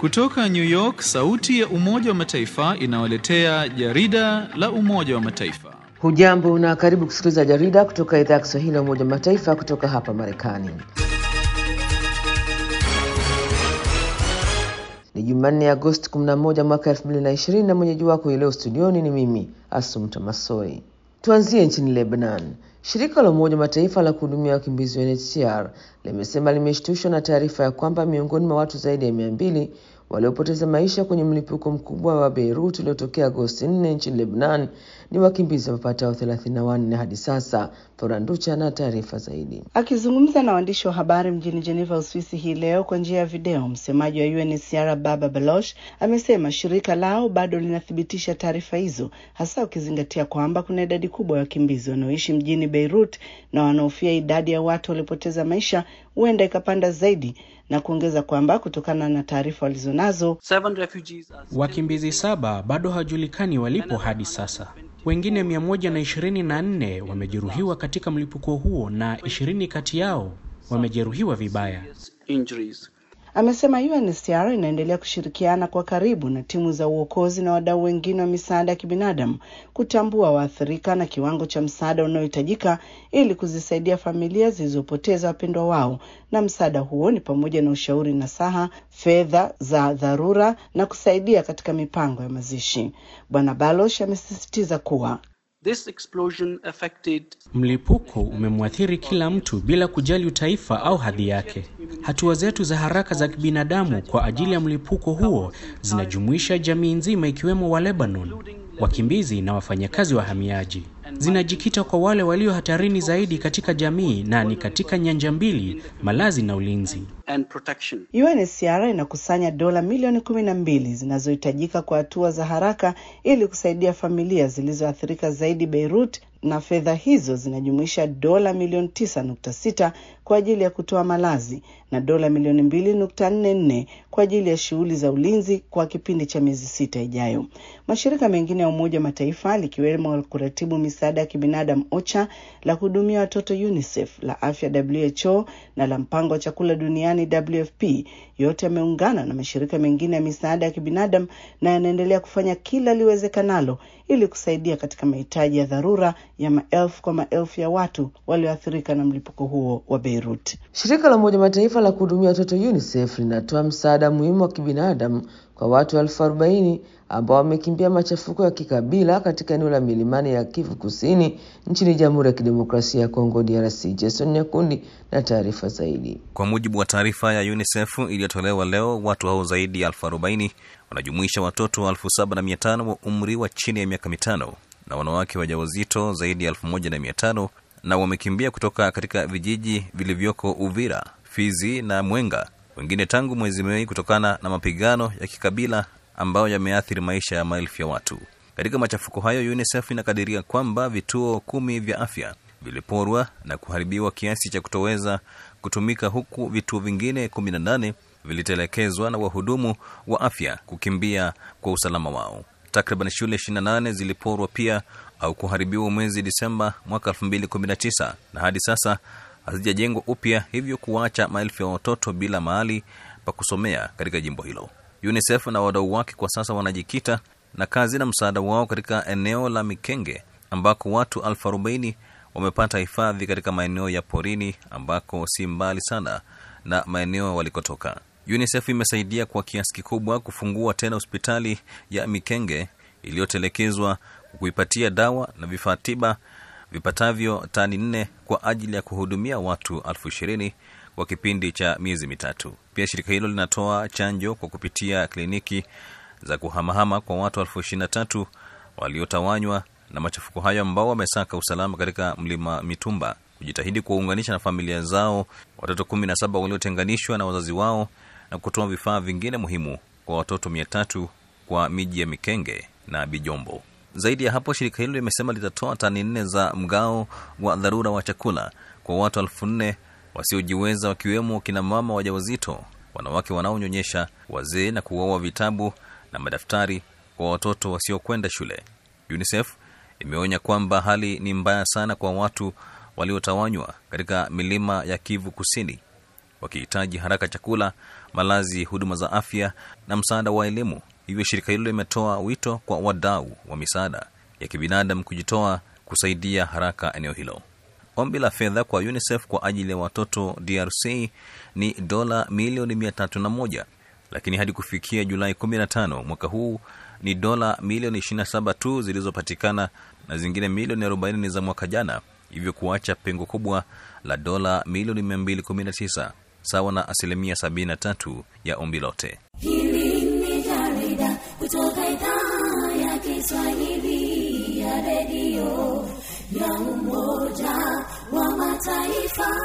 Kutoka New York, sauti ya Umoja wa Mataifa inawaletea jarida la Umoja wa Mataifa. Hujambo na karibu kusikiliza jarida kutoka idhaa ya Kiswahili ya Umoja wa Mataifa kutoka hapa Marekani. Ni Jumanne, Agosti 11 mwaka 2020 na mwenyeji wako ileo studioni ni mimi Asumta Masoi. Tuanzie nchini Lebanon. Shirika la Umoja wa Mataifa la kuhudumia wakimbizi UNHCR limesema limeshtushwa na taarifa ya kwamba miongoni mwa watu zaidi ya mia mbili waliopoteza maisha kwenye mlipuko mkubwa wa Beirut uliotokea Agosti 4 nchini Lebanon ni wakimbizi wapatao 34 hadi sasa. Foranducha na taarifa zaidi. Akizungumza na waandishi wa habari mjini Geneva, Uswisi hii leo kwa njia ya video, msemaji wa UNHCR Baba Baloch amesema shirika lao bado linathibitisha taarifa hizo, hasa ukizingatia kwamba kuna idadi kubwa ya wakimbizi wanaoishi mjini Beirut na wanaofia idadi ya watu waliopoteza maisha huenda ikapanda zaidi na kuongeza kwamba kutokana na taarifa walizonazo, wakimbizi saba bado hawajulikani walipo hadi sasa. Wengine mia moja na ishirini na nne wamejeruhiwa katika mlipuko huo na ishirini kati yao wamejeruhiwa vibaya. Amesema UNHCR inaendelea kushirikiana kwa karibu na timu za uokozi na wadau wengine wa misaada ya kibinadamu kutambua waathirika na kiwango cha msaada unaohitajika ili kuzisaidia familia zilizopoteza wapendwa wao, na msaada huo ni pamoja na ushauri nasaha, fedha za dharura na kusaidia katika mipango ya mazishi. Bwana Baloch amesisitiza kuwa This explosion affected... mlipuko umemwathiri kila mtu bila kujali utaifa au hadhi yake. Hatua zetu za haraka za kibinadamu kwa ajili ya mlipuko huo zinajumuisha jamii nzima, ikiwemo wa Lebanon, wakimbizi na wafanyakazi wahamiaji. Zinajikita kwa wale walio hatarini zaidi katika jamii na ni katika nyanja mbili, malazi na ulinzi. and protection. UNHCR inakusanya dola milioni kumi na mbili zinazohitajika kwa hatua za haraka ili kusaidia familia zilizoathirika zaidi Beirut, na fedha hizo zinajumuisha dola milioni tisa nukta sita kwa ajili ya kutoa malazi na dola milioni mbili nukta nne nne kwa ajili ya shughuli za ulinzi kwa kipindi cha miezi sita ijayo. Mashirika mengine ya Umoja wa Mataifa likiwemo kuratibu misaada ya kibinadamu OCHA, la kuhudumia watoto UNICEF, la afya WHO na la mpango wa chakula duniani WFP yote yameungana na mashirika mengine ya misaada ya kibinadamu na yanaendelea kufanya kila liwezekanalo ili kusaidia katika mahitaji ya dharura ya maelfu kwa maelfu ya watu walioathirika na mlipuko huo wa Beirut. Shirika la Umoja wa Mataifa la kuhudumia watoto UNICEF linatoa msaada muhimu wa kibinadamu kwa watu elfu arobaini ambao wamekimbia machafuko ya kikabila katika eneo la milimani ya Kivu Kusini nchini Jamhuri ya Kidemokrasia ya Kongo DRC. Jason Nyakundi na taarifa zaidi. Kwa mujibu wa taarifa ya UNICEF iliyotolewa leo, watu hao zaidi ya elfu arobaini wanajumuisha watoto elfu saba na mia tano wa umri wa chini ya miaka mitano na wanawake wajawazito zaidi ya elfu moja na mia tano na wamekimbia kutoka katika vijiji vilivyoko Uvira, Fizi na Mwenga, wengine tangu mwezi Mei kutokana na mapigano ya kikabila ambayo yameathiri maisha ya maelfu ya watu. Katika machafuko hayo, UNICEF inakadiria kwamba vituo kumi vya afya viliporwa na kuharibiwa kiasi cha kutoweza kutumika, huku vituo vingine kumi na nane vilitelekezwa na wahudumu wa afya kukimbia kwa usalama wao. Takriban shule 28 ziliporwa pia au kuharibiwa mwezi Disemba mwaka 2019 na hadi sasa hazijajengwa upya, hivyo kuwaacha maelfu ya watoto bila mahali pa kusomea katika jimbo hilo. UNICEF na wadau wake kwa sasa wanajikita na kazi na msaada wao katika eneo la Mikenge ambako watu elfu arobaini wamepata hifadhi katika maeneo ya porini ambako si mbali sana na maeneo walikotoka. UNICEF imesaidia kwa kiasi kikubwa kufungua tena hospitali ya Mikenge iliyotelekezwa kuipatia dawa na vifaa tiba vipatavyo tani nne kwa ajili ya kuhudumia watu elfu ishirini kwa kipindi cha miezi mitatu. Pia shirika hilo linatoa chanjo kwa kupitia kliniki za kuhamahama kwa watu elfu ishirini na tatu waliotawanywa na machafuko hayo ambao wamesaka usalama katika mlima Mitumba, kujitahidi kuwaunganisha na familia zao watoto kumi na saba waliotenganishwa na wazazi wao na kutoa vifaa vingine muhimu kwa watoto mia tatu kwa miji ya Mikenge na Bijombo. Zaidi ya hapo, shirika hilo limesema litatoa tani nne za mgao wa dharura wa chakula kwa watu elfu nne wasiojiweza wakiwemo kina mama wajawazito, wanawake wanaonyonyesha, wazee na kuwaoa vitabu na madaftari kwa watoto wasiokwenda shule. UNICEF imeonya kwamba hali ni mbaya sana kwa watu waliotawanywa katika milima ya Kivu Kusini. wakihitaji haraka chakula, malazi, huduma za afya na msaada wa elimu. Hivyo shirika hilo limetoa wito kwa wadau wa misaada ya kibinadamu kujitoa kusaidia haraka eneo hilo. Ombi la fedha kwa UNICEF kwa ajili ya watoto DRC ni dola milioni mia tatu na moja lakini hadi kufikia Julai 15 mwaka huu ni dola milioni 27 tu zilizopatikana na zingine milioni 40 ni za mwaka jana, hivyo kuacha pengo kubwa la dola milioni 219 sawa na asilimia 73 ya ombi lote. Hili ni jarida kutoka idhaa ya Kiswahili ya redio ya Umoja wa Mataifa.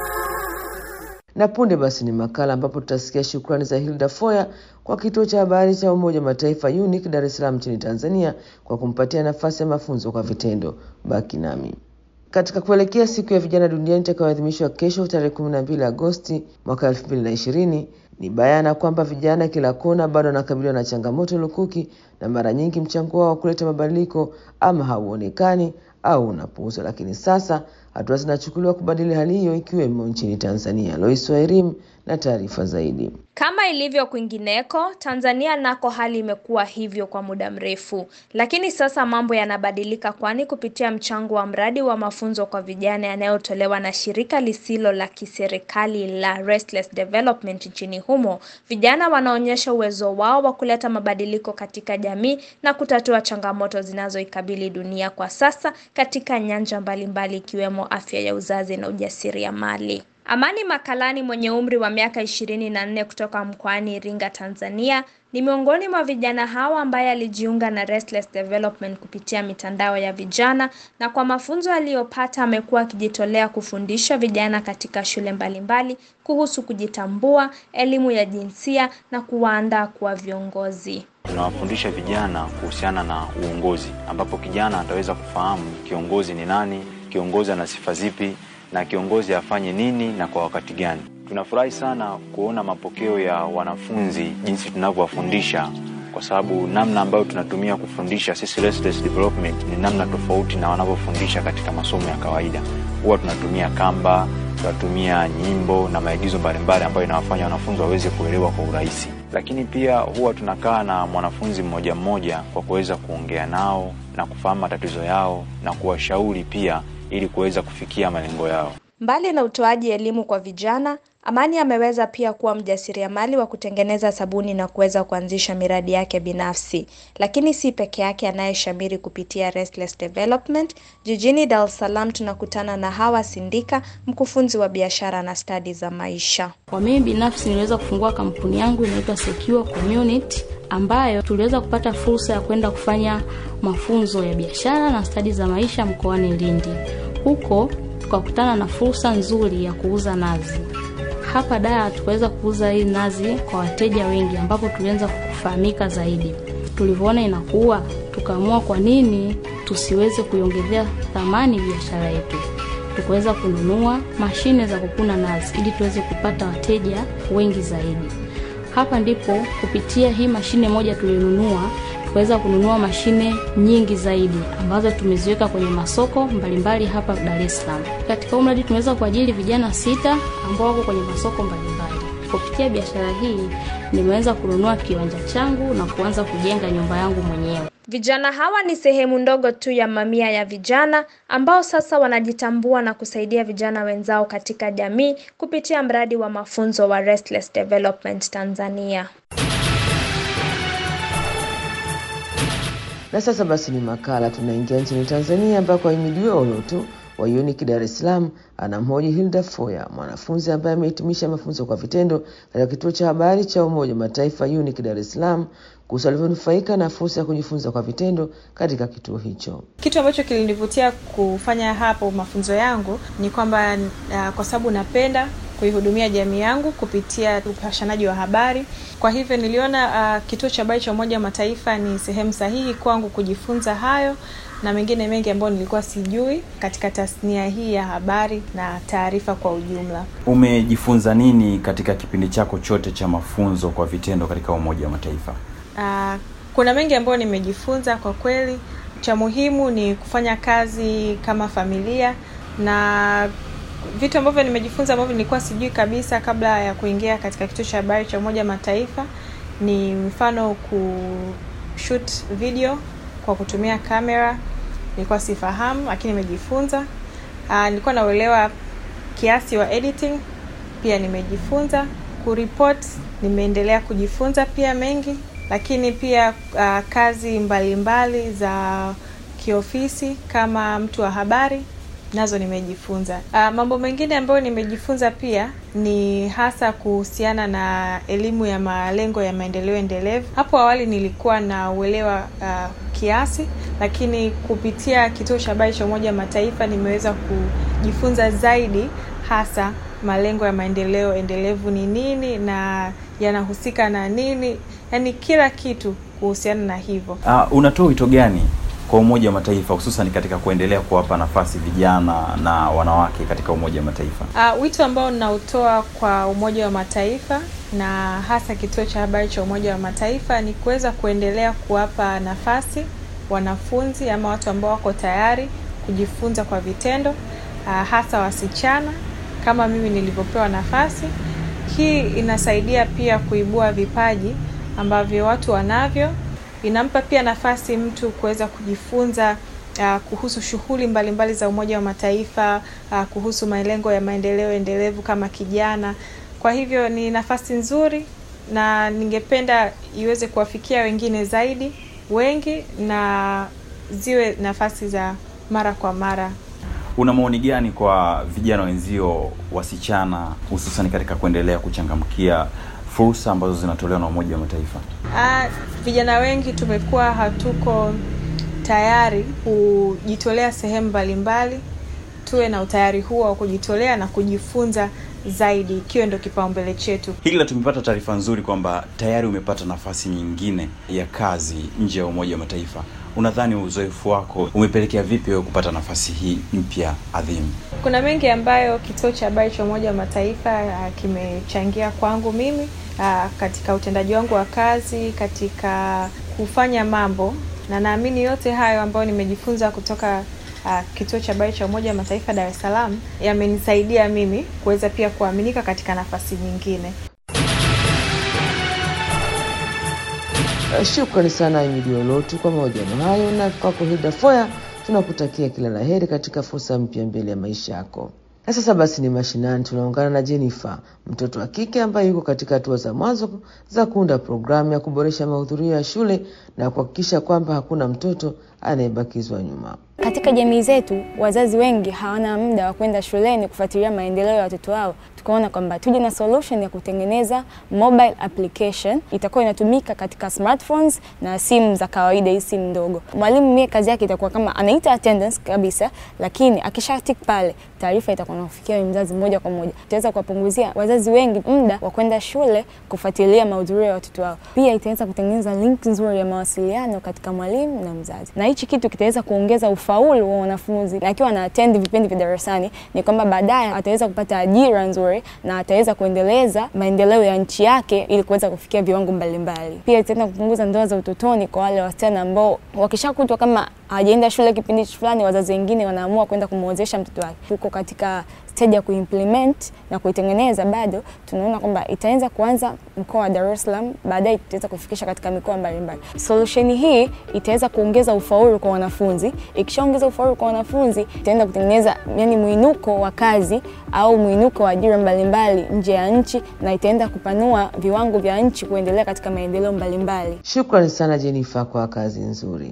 Na punde basi ni makala ambapo tutasikia shukrani za Hilda Foya kwa kituo cha habari cha Umoja wa Mataifa UNIC Dar es Salaam nchini Tanzania kwa kumpatia nafasi ya mafunzo kwa vitendo. Baki nami. Katika kuelekea siku ya vijana duniani itakayoadhimishwa kesho tarehe 12 Agosti mwaka 2020, ni bayana kwamba vijana kila kona bado wanakabiliwa na changamoto lukuki, na mara nyingi mchango wao wa kuleta mabadiliko ama hauonekani au unapuuzwa. Lakini sasa hatua zinachukuliwa kubadili hali hiyo, ikiwemo nchini Tanzania. Lois Wairim na taarifa zaidi. Kama ilivyo kwingineko, Tanzania nako hali imekuwa hivyo kwa muda mrefu, lakini sasa mambo yanabadilika, kwani kupitia mchango wa mradi wa mafunzo kwa vijana yanayotolewa na shirika lisilo la kiserikali la Restless Development nchini humo, vijana wanaonyesha uwezo wao wa kuleta mabadiliko katika jamii na kutatua changamoto zinazoikabili dunia kwa sasa katika nyanja mbalimbali ikiwemo afya ya uzazi na ujasiriamali. Amani Makalani mwenye umri wa miaka ishirini na nne kutoka mkoani Iringa, Tanzania ni miongoni mwa vijana hawa ambaye alijiunga na Restless Development kupitia mitandao ya vijana na kwa mafunzo aliyopata amekuwa akijitolea kufundisha vijana katika shule mbalimbali kuhusu kujitambua, elimu ya jinsia na kuwaandaa kuwa viongozi. Tunawafundisha vijana kuhusiana na uongozi, ambapo kijana ataweza kufahamu kiongozi ni nani, kiongozi ana sifa zipi na kiongozi afanye nini na kwa wakati gani. Tunafurahi sana kuona mapokeo ya wanafunzi jinsi tunavyowafundisha, kwa sababu namna ambayo tunatumia kufundisha sisi Restless Development ni namna tofauti na wanavyofundisha katika masomo ya kawaida. Huwa tunatumia kamba, tunatumia nyimbo na maigizo mbalimbali ambayo inawafanya wanafunzi waweze kuelewa kwa urahisi, lakini pia huwa tunakaa na mwanafunzi mmoja mmoja kwa kuweza kuongea nao na kufahamu matatizo yao na kuwashauri pia ili kuweza kufikia malengo yao. Mbali na utoaji elimu kwa vijana, Amani ameweza pia kuwa mjasiriamali wa kutengeneza sabuni na kuweza kuanzisha miradi yake binafsi. Lakini si peke yake anayeshamiri kupitia Restless Development. Jijini Dar es Salaam tunakutana na Hawa Sindika, mkufunzi wa biashara na stadi za maisha. Kwa mimi binafsi niliweza kufungua kampuni yangu inaitwa Secure Community ambayo tuliweza kupata fursa ya kwenda kufanya mafunzo ya biashara na stadi za maisha mkoani Lindi. Huko tukakutana na fursa nzuri ya kuuza nazi. Hapa Dar tukaweza kuuza hii nazi kwa wateja wengi, ambapo tulianza kufahamika zaidi. Tulivyoona inakuwa, tukaamua kwa nini tusiweze kuiongezea thamani biashara yetu. Tukaweza kununua mashine za kukuna nazi ili tuweze kupata wateja wengi zaidi. Hapa ndipo kupitia hii mashine moja tulionunua tukaweza kununua mashine nyingi zaidi ambazo tumeziweka kwenye masoko mbalimbali mbali hapa Dar es Salaam. Katika huu mradi tumeweza kuajiri vijana sita ambao wako kwenye masoko mbalimbali. Kupitia biashara hii nimeweza kununua kiwanja changu na kuanza kujenga nyumba yangu mwenyewe. Vijana hawa ni sehemu ndogo tu ya mamia ya vijana ambao sasa wanajitambua na kusaidia vijana wenzao katika jamii kupitia mradi wa mafunzo wa Restless Development Tanzania. Na sasa basi ni makala, tunaingia nchini Tanzania ambako Ahimidiwe Olotu wa UNIC Dar es Salaam anamhoji Hilda Foya, mwanafunzi ambaye amehitimisha mafunzo kwa vitendo katika kituo cha habari cha Umoja wa Mataifa UNIC Dar es Salaam kuhusu alivyonufaika na fursa ya kujifunza kwa vitendo katika kituo hicho. Kitu ambacho kilinivutia kufanya hapo mafunzo yangu ni kwamba uh, kwa sababu napenda kuihudumia jamii yangu kupitia upashanaji wa habari. Kwa hivyo niliona uh, kituo cha habari cha Umoja wa Mataifa ni sehemu sahihi kwangu kujifunza hayo na mengine mengi ambayo nilikuwa sijui katika tasnia hii ya habari na taarifa kwa ujumla. Umejifunza nini katika kipindi chako chote cha mafunzo kwa vitendo katika Umoja wa Mataifa? Uh, kuna mengi ambayo nimejifunza kwa kweli. Cha muhimu ni kufanya kazi kama familia na vitu ambavyo nimejifunza ambavyo nilikuwa sijui kabisa kabla ya kuingia katika kituo cha habari cha Umoja Mataifa ni mfano kushoot video kwa kutumia kamera, nilikuwa sifahamu, lakini nimejifunza. Uh, nilikuwa na uelewa kiasi wa editing, pia nimejifunza. Kuripot nimeendelea kujifunza pia mengi, lakini pia uh, kazi mbalimbali mbali za kiofisi kama mtu wa habari nazo nimejifunza. Uh, mambo mengine ambayo nimejifunza pia ni hasa kuhusiana na elimu ya malengo ya maendeleo endelevu. Hapo awali nilikuwa na uelewa uh, kiasi, lakini kupitia kituo cha habari cha Umoja wa Mataifa nimeweza kujifunza zaidi, hasa malengo ya maendeleo endelevu ni nini na yanahusika na nini, yaani kila kitu kuhusiana na hivyo. Uh, unatoa wito gani kwa Umoja wa Mataifa hususan katika kuendelea kuwapa nafasi vijana na wanawake katika Umoja wa Mataifa? Uh, wito ambao ninautoa kwa Umoja wa Mataifa na hasa kituo cha habari cha Umoja wa Mataifa ni kuweza kuendelea kuwapa nafasi wanafunzi ama watu ambao wako tayari kujifunza kwa vitendo, uh, hasa wasichana kama mimi nilivyopewa nafasi. Hii inasaidia pia kuibua vipaji ambavyo watu wanavyo inampa pia nafasi mtu kuweza kujifunza uh, kuhusu shughuli mbalimbali za Umoja wa Mataifa uh, kuhusu malengo ya maendeleo endelevu kama kijana. Kwa hivyo ni nafasi nzuri na ningependa iweze kuwafikia wengine zaidi wengi na ziwe nafasi za mara kwa mara. Una maoni gani kwa vijana wenzio wasichana, hususan katika kuendelea kuchangamkia fursa ambazo zinatolewa na Umoja wa Mataifa? Ah, vijana wengi tumekuwa hatuko tayari kujitolea sehemu mbalimbali. Tuwe na utayari huo wa kujitolea na kujifunza zaidi, ikiwa ndio kipaumbele chetu. Hili la tumepata taarifa nzuri kwamba tayari umepata nafasi nyingine ya kazi nje ya Umoja wa Mataifa. Unadhani uzoefu wako umepelekea vipi wewe kupata nafasi hii mpya adhimu? Kuna mengi ambayo kituo cha habari cha Umoja wa Mataifa uh, kimechangia kwangu mimi uh, katika utendaji wangu wa kazi, katika kufanya mambo, na naamini yote hayo ambayo nimejifunza kutoka uh, kituo cha habari cha Umoja wa Mataifa Dar es Salaam yamenisaidia mimi kuweza pia kuaminika katika nafasi nyingine. Shukrani sana Imidi Olotu kwa mahojiano hayo, na kwako Hilda Foya tunakutakia kila la heri katika fursa mpya mbele ya maisha yako. Na sasa basi ni mashinani, tunaungana na Jennifer, mtoto wa kike ambaye yuko katika hatua za mwanzo za kuunda programu ya kuboresha mahudhurio ya shule na kuhakikisha kwamba hakuna mtoto anayebakizwa nyuma. Katika jamii zetu wazazi wengi hawana muda wa kwenda shuleni kufuatilia maendeleo ya watoto wao. Tukaona kwamba tuje na solution ya kutengeneza mobile application itakuwa inatumika katika smartphones na simu za kawaida, hii simu ndogo. Mwalimu mie kazi yake itakuwa kama anaita attendance kabisa, lakini akisha tick pale taarifa itakuwa inafikia mzazi moja kwa moja. Itaweza kuwapunguzia wazazi wengi muda wa kwenda shule kufuatilia mahudhurio ya watoto wao. Pia itaweza kutengeneza link nzuri ya mawasiliano katika mwalimu na mzazi, na hichi kitu kitaweza kuongeza ufaulu wa wanafunzi, na akiwa ana attend vipindi vya darasani, ni kwamba baadaye ataweza kupata ajira nzuri na ataweza kuendeleza maendeleo ya nchi yake ili kuweza kufikia viwango mbalimbali. Pia itaenda kupunguza ndoa za utotoni kwa wale wasichana ambao wakishakutwa kama hajaenda shule kipindi fulani, wazazi wengine wanaamua kwenda kumwozesha mtoto wake. Tuko katika stage ya kuimplement na kuitengeneza, bado tunaona kwamba itaanza kuanza mkoa wa Dar es Salaam, baadaye itaweza kufikisha katika mikoa mbalimbali. Solution hii itaweza kuongeza ufaulu kwa wanafunzi. Ikishaongeza ufaulu kwa wanafunzi, itaenda kutengeneza yani mwinuko wa kazi au mwinuko wa ajira mbalimbali nje ya nchi, na itaenda kupanua viwango vya nchi kuendelea katika maendeleo mbalimbali. Shukrani sana Jennifer kwa kazi nzuri.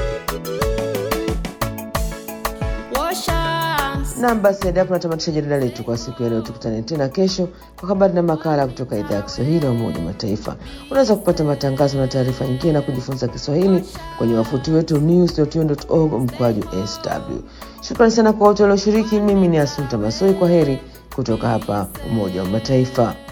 Nam, basi hadi hapo natamatisha jarida letu kwa siku ya leo. Tukutane tena kesho kwa habari na makala kutoka idhaa ya Kiswahili ya Umoja wa Mataifa. Unaweza kupata matangazo na taarifa nyingine na kujifunza Kiswahili kwenye wafuti wetu news.un.org mkwaju sw. Shukrani sana kwa wote walioshiriki. Mimi ni Asunta Masoi, kwa heri kutoka hapa Umoja wa Mataifa.